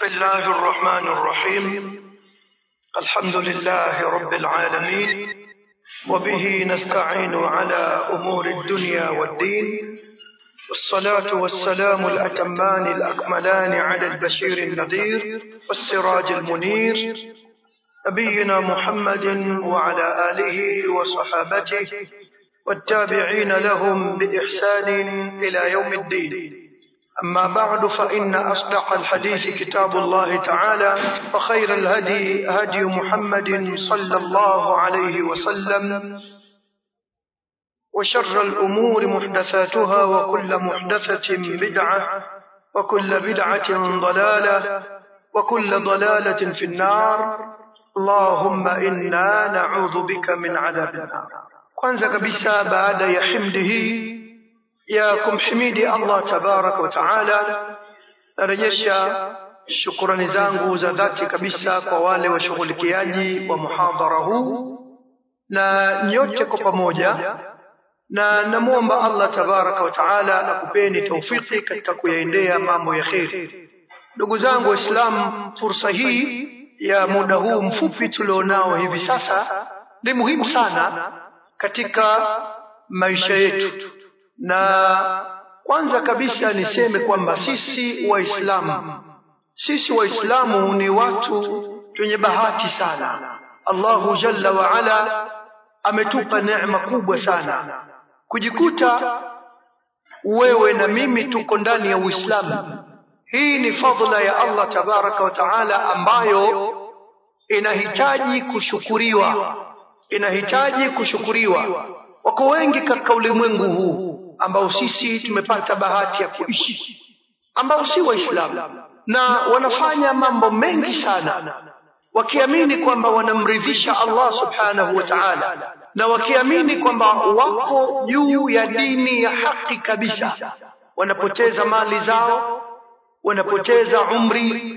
بسم الله الرحمن الرحيم الحمد لله رب العالمين وبه نستعين على أمور الدنيا والدين والصلاة والسلام الأتمان الأكملان على البشير النذير والسراج المنير نبينا محمد وعلى آله وصحابته والتابعين لهم بإحسان إلى يوم الدين أما بعد فإن أصدق الحديث كتاب الله تعالى وخير الهدي هدي محمد صلى الله عليه وسلم وشر الأمور محدثاتها وكل محدثة بدعة وكل بدعة ضلالة وكل ضلالة في النار اللهم إنا نعوذ بك من عذاب النار kwanza kabisa baada ya himdi hii ya kumhimidi Allah tabaraka wa taala narejesha shukurani zangu za dhati kabisa kwa wale washughulikiaji wa muhadhara huu na nyote kwa pamoja na namwomba Allah tabaraka wa taala akupeni taufiki katika kuyaendea mambo ya kheri. Ndugu zangu Waislamu, fursa hii ya muda huu mfupi tulionao hivi sasa ni muhimu sana katika maisha yetu, na kwanza kabisa niseme kwamba sisi Waislamu, sisi Waislamu ni watu wenye bahati sana. Allahu jalla wa ala ametupa neema kubwa sana kujikuta wewe na mimi tuko ndani ya Uislamu. Hii ni fadhila ya Allah tabaraka wa taala ambayo inahitaji kushukuriwa, inahitaji kushukuriwa. Wako wengi katika ulimwengu huu ambao sisi tumepata bahati ya kuishi, ambao si Waislamu na wanafanya mambo mengi sana wakiamini kwamba wanamridhisha Allah subhanahu wa ta'ala na wakiamini kwamba wako juu ya dini ya haki kabisa, wanapoteza mali zao, wanapoteza umri,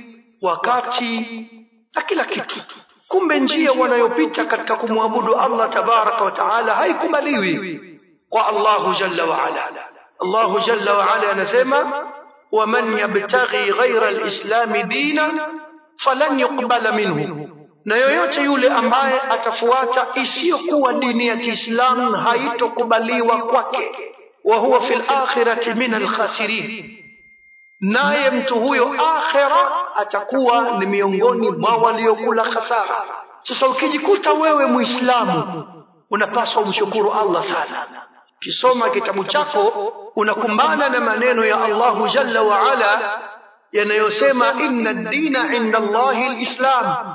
wakati na kila kitu. Kumbe njia wanayopita katika kumwabudu Allah tabaraka wa taala haikubaliwi kwa Allahu jalla wa ala. Allahu jalla wa ala anasema, waman yabtaghi ghaira alislami dina falan yuqbala minhu na yoyote yule ambaye atafuata isiyokuwa dini ya Kiislamu haitokubaliwa kwake, wa huwa fil akhirati min alkhasirin, naye mtu huyo akhira atakuwa ni miongoni mwa waliokula khasara. Sasa ukijikuta wewe Muislamu, unapaswa umshukuru Allah sana. Kisoma kitabu chako unakumbana na maneno ya Allahu jalla wa ala yanayosema inna dina inda Allahi lislam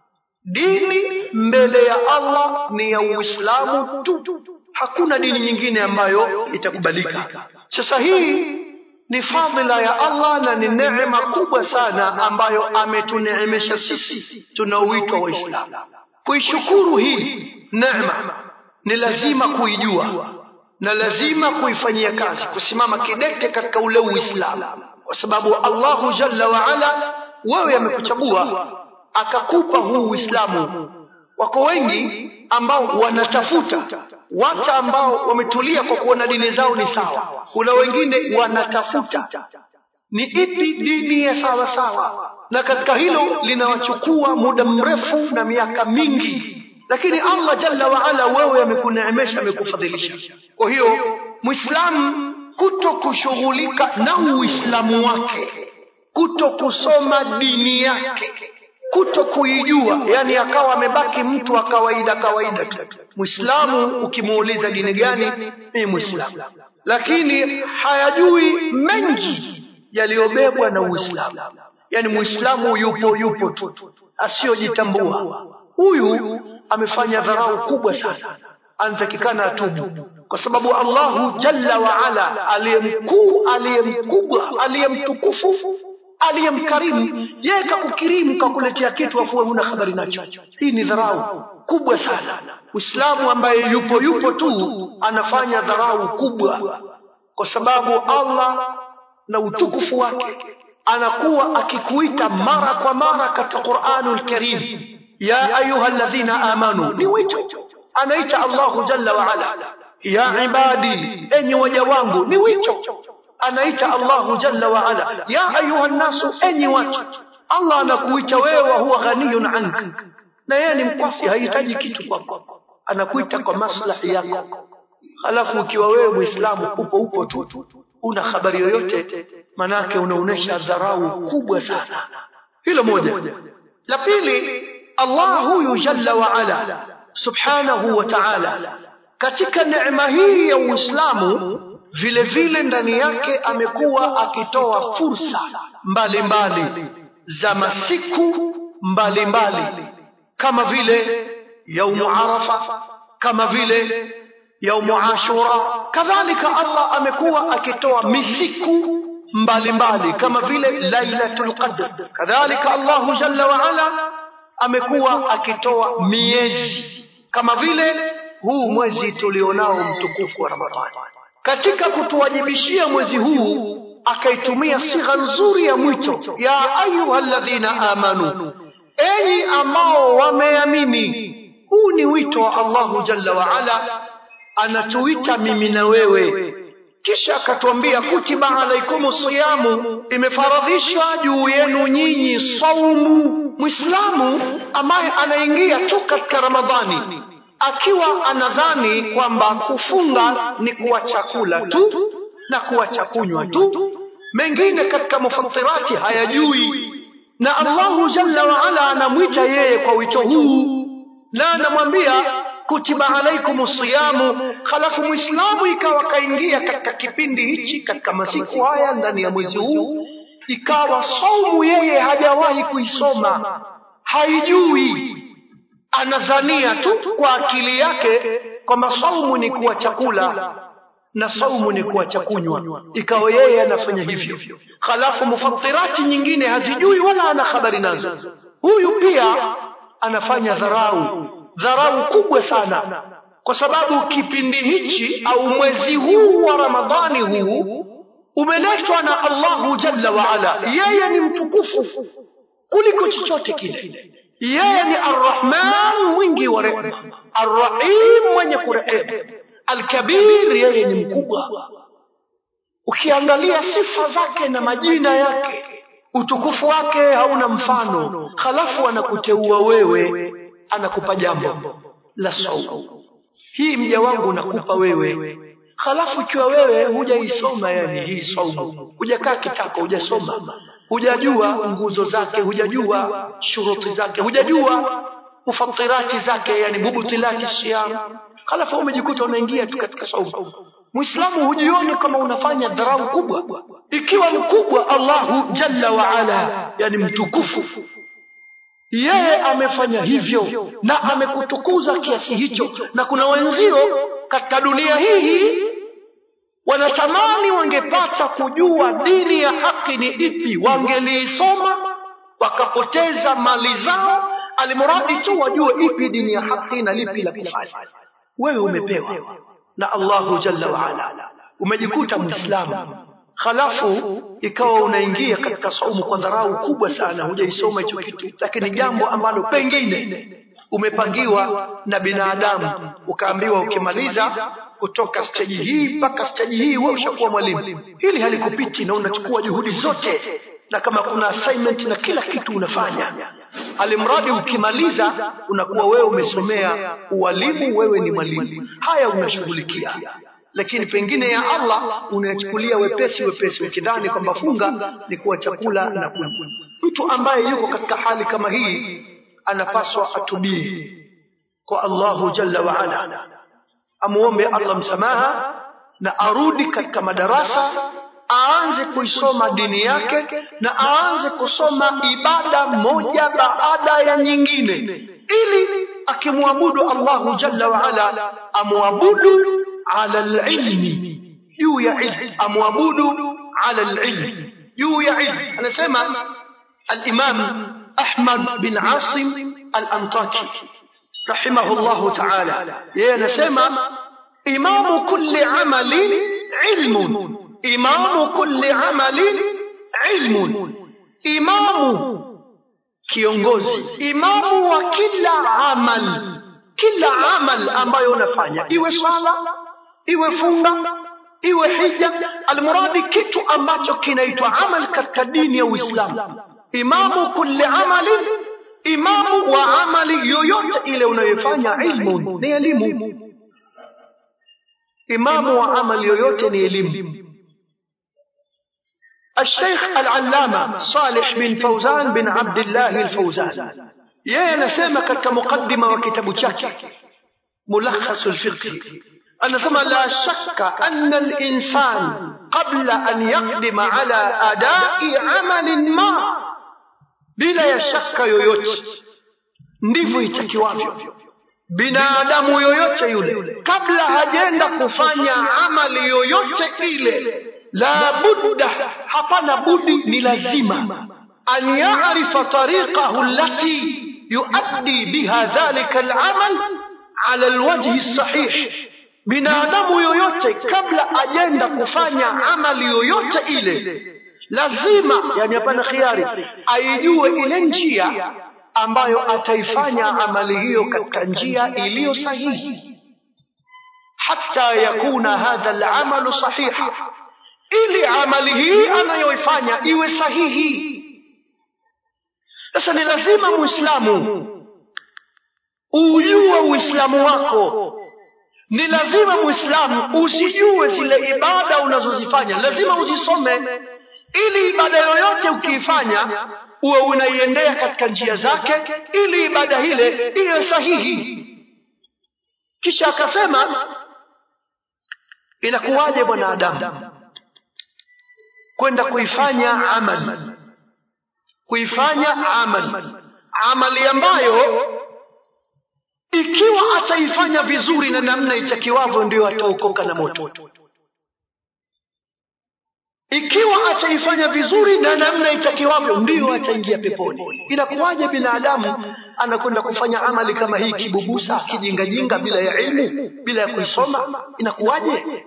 dini mbele ya Allah ni ya Uislamu tu, hakuna dini nyingine ambayo itakubalika. Sasa hii ni fadhila ya Allah na ni neema kubwa sana ambayo ametuneemesha sisi tunaoitwa Waislamu. Kuishukuru hii neema ni lazima kuijua na lazima kuifanyia kazi, kusimama kidete katika ule Uislamu, kwa sababu Allahu jalla wa ala wewe amekuchagua akakupa huu Uislamu. Wako wengi ambao wanatafuta watu ambao wametulia kwa kuona dini zao ni sawa. Kuna wengine wanatafuta ni ipi dini ya sawa sawa, na katika hilo linawachukua muda mrefu na miaka mingi, lakini Allah jalla wa ala wewe amekuneemesha, amekufadhilisha. Kwa hiyo Muislamu kuto kushughulika na Uislamu wake, kuto kusoma dini yake kuto kuijua, yani akawa amebaki mtu wa kawaida kawaida tu. Muislamu ukimuuliza dini gani, ni Muislamu, lakini hayajui mengi yaliyobebwa na Uislamu. Yani Muislamu yupo yupo tu, asiyojitambua. Huyu amefanya dharau kubwa sana, anatakikana atubu, kwa sababu Allahu jalla wa ala aliyemkuu, aliyemkubwa, aliyemtukufu aliyemkarimu yeye kakukirimu kakuletea kitu afu wewe huna habari nacho. Hii ni dharau kubwa sana. Uislamu ambaye yupo yupo tu anafanya dharau kubwa, kwa sababu Allah na utukufu wake anakuwa akikuita mara kwa mara katika Qur'anul Karim, ya ayuha alladhina amanu, ni wito anaita Allahu jalla wa ala, ya ibadi, enyi waja wangu, ni wito anaita Allahu jalla wa ala, ya ayuha nnasu, enyi watu. allah anakuita wewe wa huwa ghaniyun anka na yeye ni mkwasi hahitaji kitu kwako anakuita kwa maslahi yako halafu ukiwa wewe mwislamu upo upo tu una habari yoyote manake unaonyesha dharau kubwa sana hilo moja la pili allah huyu jalla waala subhanahu wa taala katika neema hii ya uislamu vile vile ndani yake amekuwa akitoa fursa mbalimbali mbali za masiku mbalimbali mbali. kama vile yaumu arafa kama vile yaumu ashura kadhalika allah amekuwa akitoa misiku mbalimbali kama vile lailatul qadr kadhalika allahu jalla waala amekuwa akitoa miezi kama vile huu mwezi tulionao mtukufu wa ramadhani katika kutuwajibishia mwezi huu akaitumia sigha nzuri ya mwito ya ayuha ladhina amanu enyi ambao wameamini huu ni wito wa allahu jalla waala anatuita mimi na wewe kisha akatuambia kutiba alaikumu siyamu imefaradhishwa juu yenu nyinyi saumu mwislamu ambaye anaingia tu katika ramadhani akiwa anadhani kwamba kufunga ni kuacha kula tu na kuacha kunywa tu mengine katika mufatirati hayajui na allahu jalla waala anamwita yeye kwa wito huu na anamwambia kutiba alaikum siyamu halafu mwislamu ikawa kaingia katika kipindi hichi katika masiku haya ndani ya mwezi huu ikawa saumu yeye hajawahi kuisoma haijui anadhania tu kwa akili yake kwamba saumu ni kuwa chakula na saumu ni kuacha kunywa ikawa yeye anafanya hivyo halafu mufatirati nyingine hazijui wala ana habari nazo huyu pia anafanya dharau dharau kubwa sana kwa sababu kipindi hichi au mwezi huu wa ramadhani huu umeletwa na allahu jalla waala yeye ni mtukufu kuliko chochote kile yeye ni arrahman mwingi wa rehma arrahim mwenye kurehemu alkabir yeye ni mkubwa ukiangalia sifa zake na majina yake utukufu wake hauna mfano halafu anakuteua wewe anakupa jambo la saumu hii mja wangu nakupa wewe halafu ikiwa wewe hujaisoma yani hii saumu hujakaa kitako hujasoma hujajua nguzo zake hujajua shuruti zake hujajua mufatirati zake yani mubutilati siyam halafu umejikuta unaingia tu katika saumu mwislamu hujioni kama unafanya dharau kubwa ikiwa mkubwa allahu jalla waala yani mtukufu yeye amefanya hivyo na amekutukuza kiasi hicho na kuna wenzio katika dunia hii wanatamani wangepata kujua dini ya haki ni ipi wangeliisoma wakapoteza mali zao alimuradi tu wajue ipi dini ya haki na lipi la kufanya wewe umepewa na allahu jalla waala umejikuta mwislamu halafu ikawa unaingia katika saumu kwa dharau kubwa sana hujaisoma hicho kitu lakini jambo ambalo pengine umepangiwa na binadamu ukaambiwa ukimaliza kutoka steji hii mpaka steji hii wewe ushakuwa mwalimu hili halikupiti na unachukua juhudi zote na kama kuna assignment na kila kitu unafanya alimradi ukimaliza unakuwa wewe umesomea ualimu wewe ni mwalimu haya unashughulikia lakini pengine ya allah unayachukulia wepesi wepesi ukidhani kwamba funga ni kuwa chakula na kunywa mtu ambaye yuko katika hali kama hii anapaswa atubie kwa allahu jalla waala amuombe allah msamaha na arudi katika madarasa aanze kuisoma dini yake na aanze kusoma ibada moja baada ya nyingine ili akimwabudu allahu jalla waala amwabudu ala lilmi juu ya ilmu amwabudu ala lilmi juu ya ilmu anasema alimam ahmad bin asim alantaki rahimahu llahu taala yeye anasema imamu kulli amalin ilmun imamu kulli amalin ilmun imamu kiongozi imamu wa kila amal kila amal ambayo unafanya iwe swala iwe funga iwe hija almuradi kitu ambacho kinaitwa amal katika dini ya uislamu imamu kulli amalin imamu wa amali yoyote ile unayoifanya ilmu ni elimu imamu wa amali yoyote ni elimu الشيخ العلامة صالح بن فوزان بن عبد الله الفوزان yeye anasema katika mukaddima wa kitabu chake mulakhasu lfiqhi anasema la shakka anna linsan qabla an yaqdima ala adai amalin ma bila ya shaka yoyote ndivyo itakiwavyo binadamu yoyote yule kabla hajenda kufanya amali yoyote ile la budda hapana budi ni lazima an yarifa tariqahu allati yuaddi biha dhalika alamal ala alwajhi sahih binadamu yoyote kabla ajenda kufanya amali yoyote ile lazima yani hapana khiari aijue ile njia ambayo ataifanya amali hiyo katika njia iliyo sahihi hata yakuna hadha alamalu sahiha ili amali hii anayoifanya iwe sahihi sasa ni lazima muislamu ujue uislamu wako ni lazima muislamu usijue zile ibada unazozifanya lazima uzisome ili ibada yoyote ukiifanya uwe unaiendea katika njia zake ili ibada hile iwe sahihi kisha akasema inakuwaje bwanadamu kwenda kuifanya amali kuifanya amali amali ambayo ikiwa ataifanya vizuri na namna itakiwavyo ndio ataokoka na moto ikiwa ataifanya vizuri na namna itakiwavyo ndio ataingia peponi inakuwaje binadamu anakwenda kufanya amali kama hii kibubusa kijingajinga bila ya ilmu bila ya kuisoma inakuwaje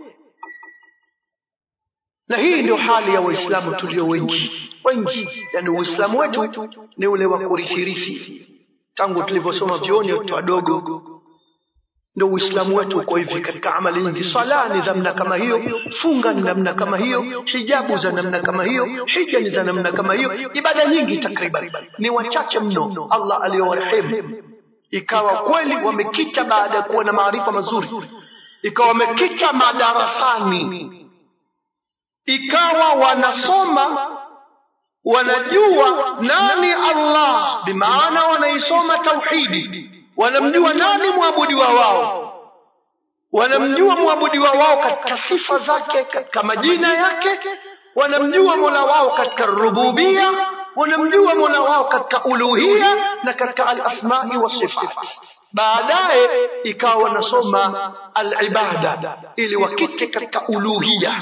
na hii ndio hali ya waislamu tulio wengi wengi yani uislamu wetu ni ule wa kurithirithi tangu tulivyosoma vyoni watoto wadogo ndio uislamu wetu uko hivi katika amali nyingi sala ni za namna kama hiyo funga ni namna kama hiyo hijabu za namna kama hiyo hija ni za namna kama hiyo ibada nyingi takriban ni wachache mno allah aliyowarehemu ikawa kweli wamekita baada ya kuwa na maarifa mazuri ikawa wamekita madarasani ikawa wanasoma wanajua nani allah bimaana wanaisoma tauhidi wanamjua nani mwabudiwa wao wanamjua mwabudiwa wao katika sifa zake katika majina yake wanamjua mola wao katika rububia wanamjua mola wao katika uluhia na katika alasmai wasifat baadaye ikawa wanasoma alibada ili wakite katika uluhia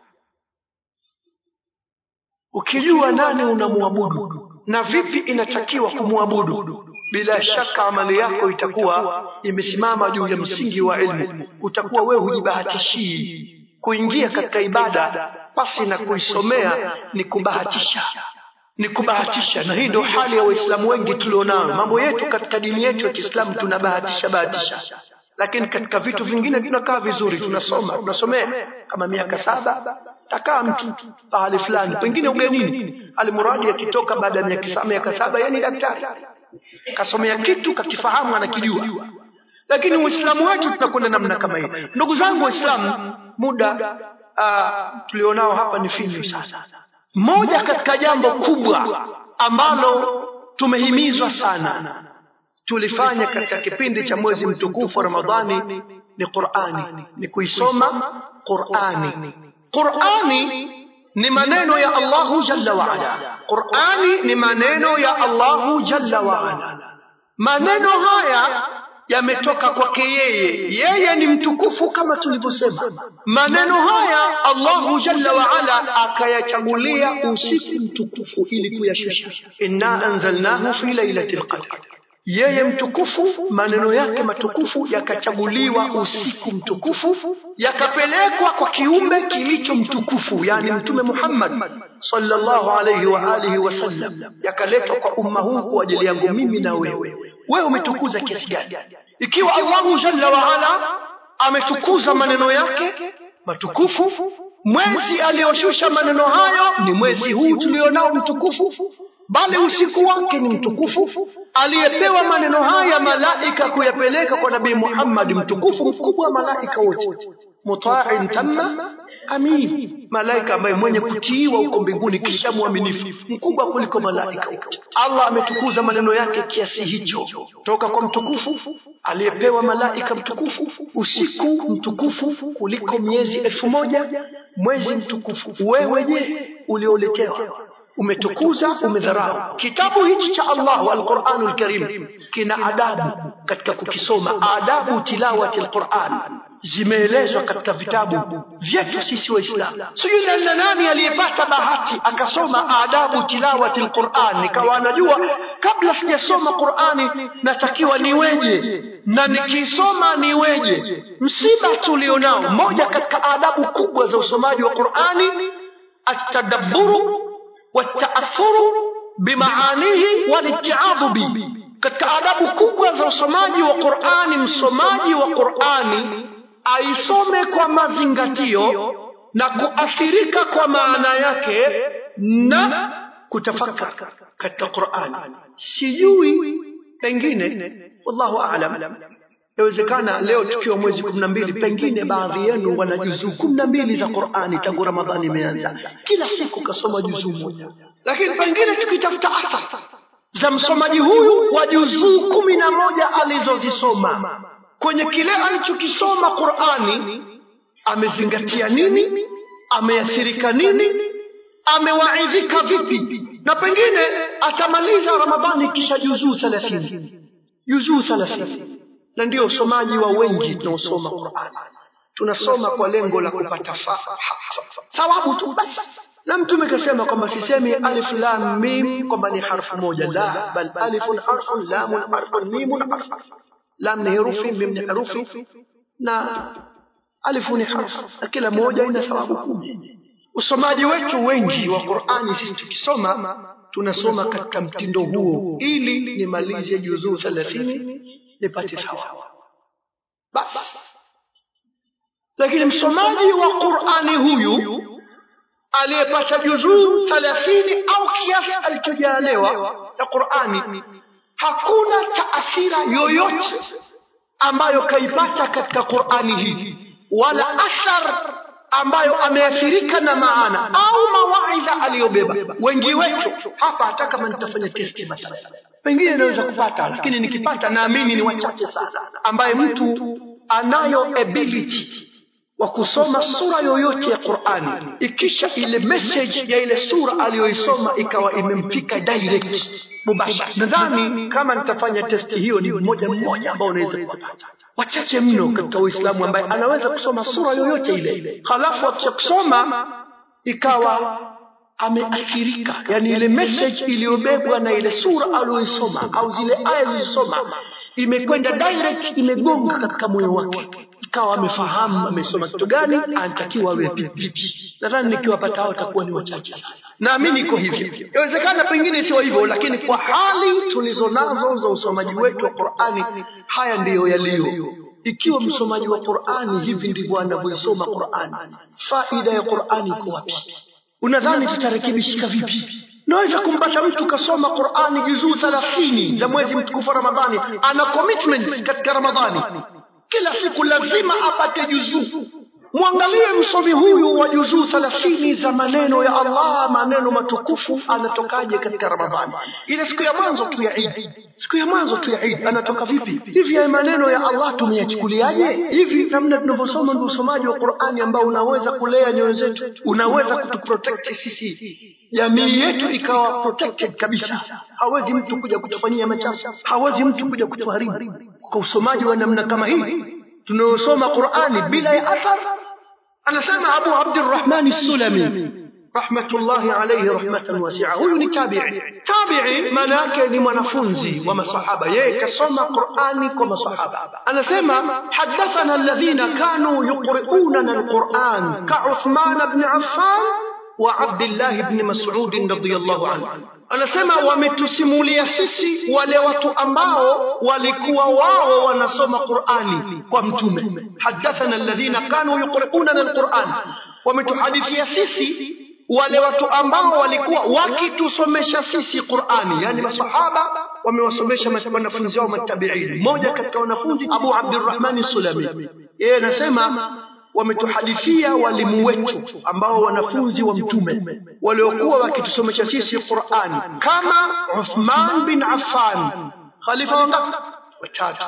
ukijua nani unamwabudu na vipi inatakiwa kumwabudu bila shaka amali yako itakuwa imesimama juu ya msingi wa ilmu utakuwa wewe hujibahatishii kuingia katika ibada pasi na kuisomea ni kubahatisha ni kubahatisha na hii ndio hali ya waislamu wengi tulionao mambo yetu katika dini yetu ya kiislamu tunabahatisha bahatisha lakini katika vitu vingine tunakaa vizuri tunasoma tunasomea kama miaka saba takaa mtu pahali fulani pengine ugenini alimuradi akitoka baada ya miaka saba yani daktari kasomea kitu kakifahamu anakijua lakini uislamu wetu tunakwenda namna kama hii ndugu zangu waislamu muda uh, tulionao hapa ni finyu sana moja katika jambo kubwa ambalo tumehimizwa sana tulifanya katika kipindi cha mwezi mtukufu wa ramadhani ni qurani ni kuisoma qurani qurani ni maneno ya allahu jalla waala qurani ni maneno ya allahu jalla waala maneno haya yametoka kwake yeye yeye ni mtukufu kama tulivyosema maneno haya allahu jalla waala akayachagulia usiku mtukufu ili kuyashusha inna anzalnahu fi lailati lqadr yeye mtukufu maneno yake matukufu yakachaguliwa usiku mtukufu yakapelekwa kwa kiumbe kilicho mtukufu yani mtume muhammad sallallahu alayhi wa alihi wasallam yakaletwa kwa umma huu kwa ajili yangu mimi na wewe wewe umetukuza kiasi gani ikiwa allahu jalla waala ametukuza maneno yake matukufu mwezi aliyoshusha maneno hayo ni mwezi huu tulionao mtukufu bali usiku wake ni mtukufu aliyepewa maneno haya malaika kuyapeleka kwa nabii muhammadi mtukufu mkubwa wa malaika wote mutain tamma amin malaika ambaye mwenye kutiiwa huko mbinguni kisha mwaminifu mkubwa kuliko malaika wote allah ametukuza maneno yake kiasi hicho toka kwa mtukufu aliyepewa malaika mtukufu usiku mtukufu kuliko miezi elfu moja mwezi mtukufu wewe je ulioletewa umetukuza umedharau kitabu hichi cha allah alquranu lkarim kina adabu katika kukisoma adabu tilawati lquran zimeelezwa katika vitabu vyetu sisi waislamu sijui na nani aliyepata bahati akasoma adabu tilawati lquran nikawa anajua kabla sijasoma qurani natakiwa niweje na nikisoma niweje msiba tulionao moja katika adabu kubwa za usomaji wa qurani atadabburu والتأثر بمعانيه والاتعاظ به katika adabu kubwa za usomaji wa qurani msomaji wa qurani aisome kwa mazingatio na kuathirika kwa maana yake na kutafakar katika qurani sijui pengine wallahu alam yawezekana leo tukiwa mwezi kumi na mbili pengine baadhi yenu wana juzuu kumi na mbili za qurani tangu ramadhani imeanza kila siku kasoma juzuu moja lakini pengine tukitafuta athar za msomaji huyu wa juzuu kumi na moja alizozisoma kwenye kile alichokisoma qurani amezingatia nini ameathirika nini amewaidhika vipi na pengine atamaliza ramadhani kisha juzuu thelathini juzuu thelathini na ndio usomaji wa wengi tunaosoma qurani tunasoma kwa lengo la kupata thawabu tu basi na mtume kasema kwamba sisemi alif lam mim kwamba ni harfu moja la bal alifun harfun lamun harfun mimun harfun lam ni herufi mim ni herufi na alifu ni harfu na kila moja ina thawabu kumi usomaji wetu wengi wa qurani sisi tukisoma tunasoma katika mtindo huo ili nimalize juzuu thelathini nipate thawabu basi lakini msomaji wa qurani huyu aliyepata juzuu thelathini au kiasi alichojaliwa cha qurani hakuna taathira yoyote ambayo kaipata katika qurani hii wala athar ambayo ameathirika na maana au mawaidha aliyobeba wengi wetu hapa hata kama nitafanya testi mathalan pengine inaweza kupata lakini nikipata naamini ni wachache sana ambaye mtu anayo ability wa kusoma sura yoyote ya qurani ikisha ile message ya ile sura aliyoisoma ikawa imemfika direct mubashara nadhani kama nitafanya testi hiyo ni mmoja mmoja ambao unaweza kupata wachache mno katika uislamu ambaye anaweza kusoma sura yoyote ile halafu akisha kusoma ikawa ameathirika yani ile message iliyobebwa na ile sura aliyoisoma au zile aya zilizosoma imekwenda direct imegonga katika moyo wake ikawa amefahamu amesoma kitu gani anatakiwa awe vipi nadhani nikiwapata hao takuwa ni wachache sana naamini iko hivyo inawezekana pengine sio hivyo lakini kwa hali tulizo nazo za usomaji wetu wa qurani haya ndiyo yaliyo ikiwa msomaji wa qurani hivi ndivyo anavyoisoma qurani faida ya qurani iko wapi unadhani tutarekebishika vipi naweza kumpata mtu kasoma qurani juzuu thelathini za mwezi mtukufu wa ramadhani ana commitment katika ramadhani kila siku lazima apate juzuu mwangalie msomi huyu wa juzuu thelathini za maneno ya allah maneno matukufu anatokaje katika ramadhani ile siku ya mwanzo tu ya idi siku ya mwanzo tu ya idi anatoka vipi hivi ya maneno ya allah tumeyachukuliaje hivi namna tunavyosoma ndio usomaji wa qurani ambao unaweza kulea nyoyo zetu unaweza kutuprotect sisi jamii yetu ikawa protected kabisa hawezi mtu kuja kutufanyia machafu hawezi mtu kuja kutuharibu kwa usomaji wa namna kama hii tunayosoma qurani bila ya athar anasema abu abdirahmani sulami rahmatullahi alayhi rahmatan wasia huyu ni tabii tabii maana yake ni mwanafunzi wa masahaba yeye kasoma qurani kwa masahaba anasema hadathana alladhina kanu yuqriunana alquran kauthman bni affan wa abdillahi bni masudin radiallahu anhu anasema wametusimulia sisi wale watu ambao walikuwa wao wanasoma qurani kwa mtume hadathana alladhina kanu yuqriunana alquran wametuhadithia sisi wale watu ambao walikuwa wakitusomesha sisi Qur'ani, yani masahaba wamewasomesha wanafunzi wao matabiini. Mmoja katika wanafunzi Abu Abdurrahman Sulami, yeye anasema wametuhadithia walimu wetu ambao wanafunzi wa mtume waliokuwa wakitusomesha sisi Qur'ani kama Uthman bin Affan, khalifa wangapi? Watatu,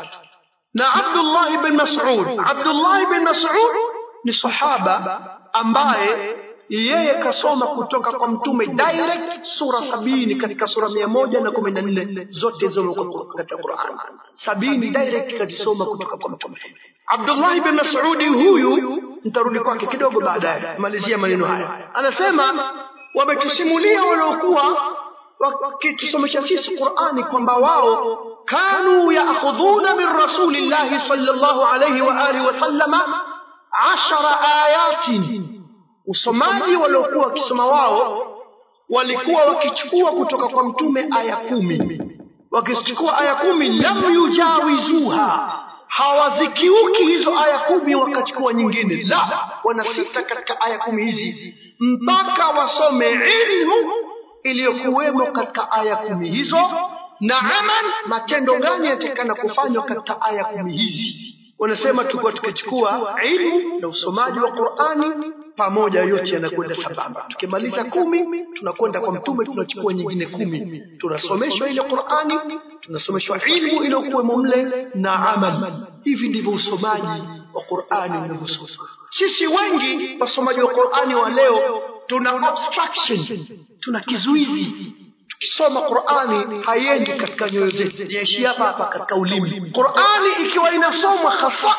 na Abdullah bin Mas'ud. Abdullah bin Mas'ud ni sahaba ambaye yeye kasoma kutoka kwa mtume direct sura sabini katika sura mia moja na kumi na nne zote zimo katika Qur'an. Sabini direct kazisoma kutoka kwa mtume. Abdullah bin Mas'udi huyu, nitarudi kwake kidogo baadaye, malizia maneno haya. Anasema wametusimulia waliokuwa wakitusomesha sisi Qur'ani kwamba wao kanu yaakhudhuna min rasulillahi sallallahu alayhi wa alihi wa sallama ashara ayatin usomaji waliokuwa wakisoma wao walikuwa wakichukua kutoka kwa mtume aya kumi wakichukua aya kumi lam yujawizuha hawazikiuki hizo aya kumi wakachukua nyingine la wanasita katika aya kumi hizi mpaka wasome ilmu iliyokuwemo katika aya kumi hizo na amal matendo gani yatakana kufanywa katika aya kumi hizi wanasema tulikuwa tukichukua ilmu na usomaji wa Qur'ani pamoja, yote yanakwenda sambamba. Tukimaliza kumi, tunakwenda kwa mtume, tunachukua nyingine kumi, tunasomeshwa ile Qur'ani, tunasomeshwa ilmu iliyokuwemo mle na amal. Hivi ndivyo usomaji wa Qur'ani unavyosoma. Sisi wengi wasomaji wa Qur'ani wa leo tuna obstruction, tuna kizuizi tukisoma Qur'ani haiendi katika nyoyo zetu, inaishia hapa hapa katika ulimi. Qur'ani ikiwa inasomwa hasa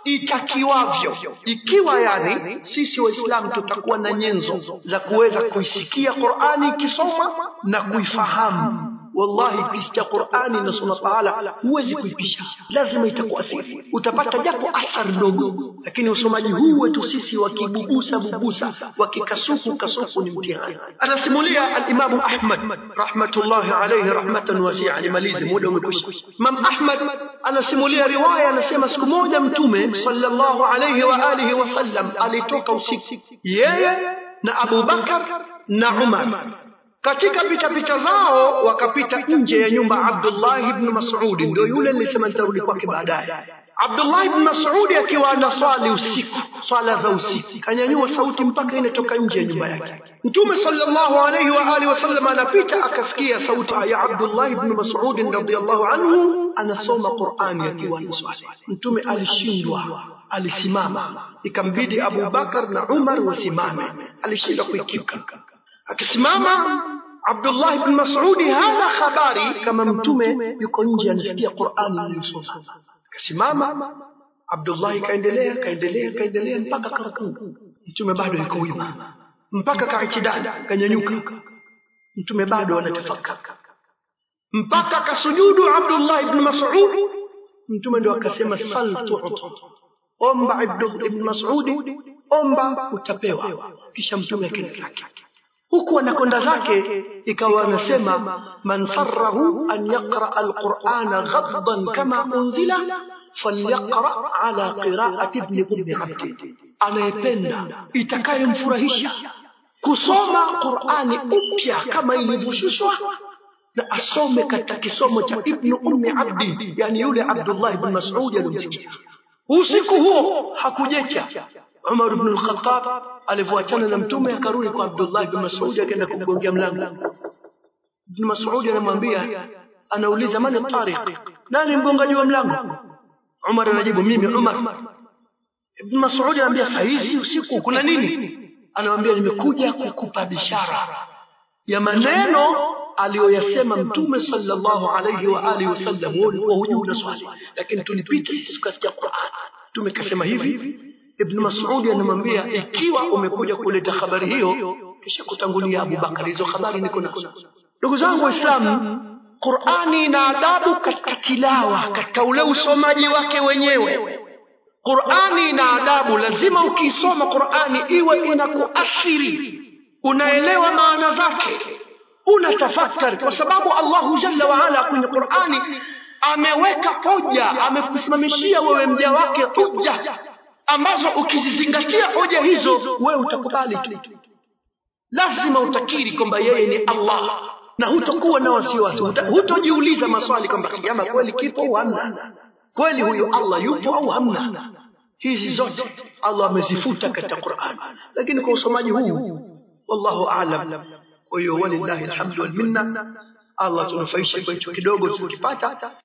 itakiwavyo, ikiwa yani sisi Waislamu tutakuwa na nyenzo za kuweza kuisikia Qur'ani ikisomwa na kuifahamu. Wallahi, ukisikia Qur'ani inasoma pahala huwezi kuipisha, lazima itakuathiri. Utapata japo athari ndogo, lakini usomaji huu wetu sisi wakibubusa bubusa, wakikasuku kasuku ni mtihani. Anasimulia al-Imamu Ahmad rahmatullahi alayhi rahmatan wasi'a. Nimalize, muda umekwisha. Imam Ahmad anasimulia riwaya, anasema siku moja Mtume sallallahu alayhi wa alihi wasallam alitoka usiku, yeye na Abu Bakar na Umar katika pitapita zao wakapita nje ya nyumba Abdullah ibn Mas'ud, ndio yule nilisema nitarudi kwake baadaye. Abdullah ibn Mas'ud akiwa anaswali usiku, swala za usiku, kanyanyua sauti mpaka inatoka nje ya nyumba yake. Mtume sallallahu alayhi wa alihi wasallam anapita, akasikia sauti ya Abdullah ibn Mas'ud radhiyallahu anhu anasoma Qur'ani akiwa anaswali. Mtume alishindwa, alisimama, ikambidi Abu Bakar na Umar wasimame, alishindwa kuikiuka akisimama Abdullah ibn Mas'udi hana habari kama mtume yuko nje anasikia Qur'ani iliyosoma. Akasimama Abdullah kaendelea kaendelea kaendelea mpaka karukuu, mtume bado yuko wima, mpaka kaitidali kanyanyuka, mtume bado anatafakari, mpaka kasujudu Abdullah ibn Mas'ud, mtume ndo akasema sal tu'ta, omba ibn Mas'udi, omba utapewa. Kisha mtume akaenda zake huku anakonda zake ikawa anasema man sarrahu an yaqra alqur'ana ghaddan kama unzila falyaqra ala qira'ati ibn ummi abdi, anayependa itakayomfurahisha kusoma Qur'ani upya kama ilivyoshushwa na asome katika kisomo cha ibn ummi abdi, yani yule Abdullah ibn Mas'ud aliyomsikia usiku huo hakujecha Umar ibn al-Khattab alivyoachana na mtume akarudi kwa Abdullah ibn Mas'ud akaenda kumgongea mlango. Ibn Mas'ud anamwambia, anauliza mani tariq, nani mgongaji wa mlango? Umar anajibu mimi Umar. Ibn Mas'ud anamwambia saa hizi usiku kuna nini? Anamwambia nimekuja kukupa bishara ya maneno aliyoyasema mtume sallallahu alayhi wa alihi wasallam. Wewe ulikuwa hujui una swali, lakini tulipita sisi tukasikia Qur'an. Mtume kasema hivi Ibn Mas'ud anamwambia ikiwa umekuja kuleta habari hiyo, kisha kutangulia Abu Bakar, hizo habari niko nazo. Ndugu zangu Waislamu, Qur'ani ina adabu katika tilawa, katika ule usomaji wake wenyewe. Qur'ani ina adabu, lazima ukiisoma Qur'ani iwe inakuathiri, unaelewa maana zake, unatafakari, kwa sababu Allahu jalla wa ala kwenye Qur'ani ameweka hoja, amekusimamishia wewe mja wake hoja ambazo ukizizingatia hoja hizo wewe utakubali tu. lazima utakiri kwamba yeye ni allah na hutokuwa na wasiwasi huta- hutojiuliza maswali kwamba kiama kweli kipo au hamna kweli huyu allah yupo au hamna hizi zote allah amezifuta katika quran lakini kwa usomaji huu wallahu alam kwa hiyo walillahi alhamdu walminna allah tunufaishe kwa hicho kidogo tukipata